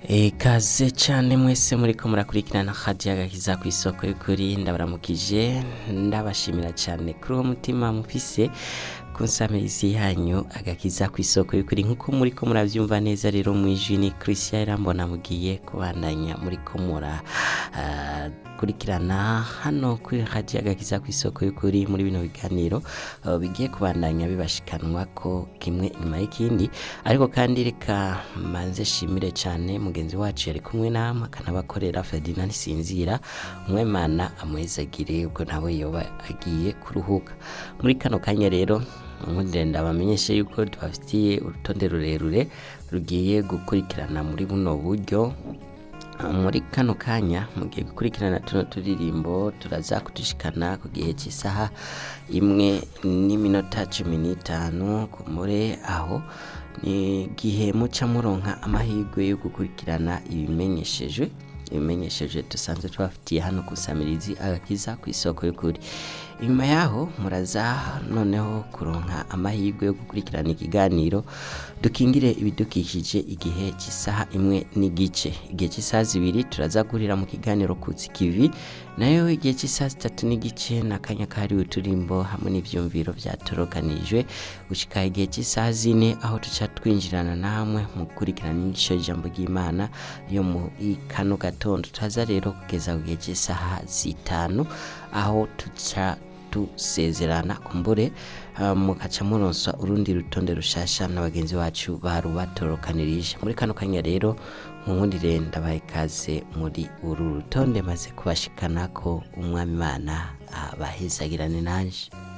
ikaze cyane mwese muriko murakurikirana hadiya agakiza ku isoko y'ukuri ndabaramukije ndabashimira cyane kuri uwo mutima mufise ku nsamirizi yanyu agakiza ku isoko y'ukuri nk'uko muriko muravyumva neza rero mwijwi ni christian irambona mugiye kubandanya muriko mura ah, kurikirana hano kuri hadiya agakiza ku isoko y'ukuri muri bino biganiro uh, bigiye kubandanya bibashikanwa ko kimwe inyuma y'ikindi ariko kandi reka manze shimire cyane mugenzi wacu yari kumwe namwe akanabakorera Ferdinand Sinzira umwemana amwezagire ubwo nawe yoba agiye kuruhuka muri kano kanya rero nkundire ndabamenyeshe yuko tubafitiye urutonde rurerure rugiye gukurikirana muri buno buryo muri kano kanya mugiye gukurikirana tuno turirimbo turaza kudushikana ku gihe cy'isaha imwe n'iminota cumi n'itanu ku mure aho ni igihe muca muronka amahirwe yo gukurikirana ibimenyeshejwe ibimenyesheje dusanzwe tubafitiye hano ku samirizi agakiza ku isoko y'ukuri inyuma yaho muraza noneho kuronka amahirwe yo gukurikirana ikiganiro dukingire ibidukikije igihe cy'isaha imwe n'igice igihe cy'isaha zibiri turaza guhurira mu kiganiro kutsi kivi nayo igihe cy'isaha zitatu n'igice n'akanya kahariwe uturimbo hamwe n'ivyumviro vyatorokanijwe gushika igihe cy'isaha zine aho tuca twinjirana namwe mu gukurikirana inyigisho y'ijambo ry'imana yo muri kano gatondo turaza rero kugeza ku gihe cy'isaha zitanu aho tuca dusezerana kumbure uh, mukaca muronsa urundi rutonde rushasha na bagenzi bacu barubatorokanirije muri kano kanya rero munkundire ndabaha ikaze muri uru rutonde maze kubashikana ko umwami imana abahezagirane nanje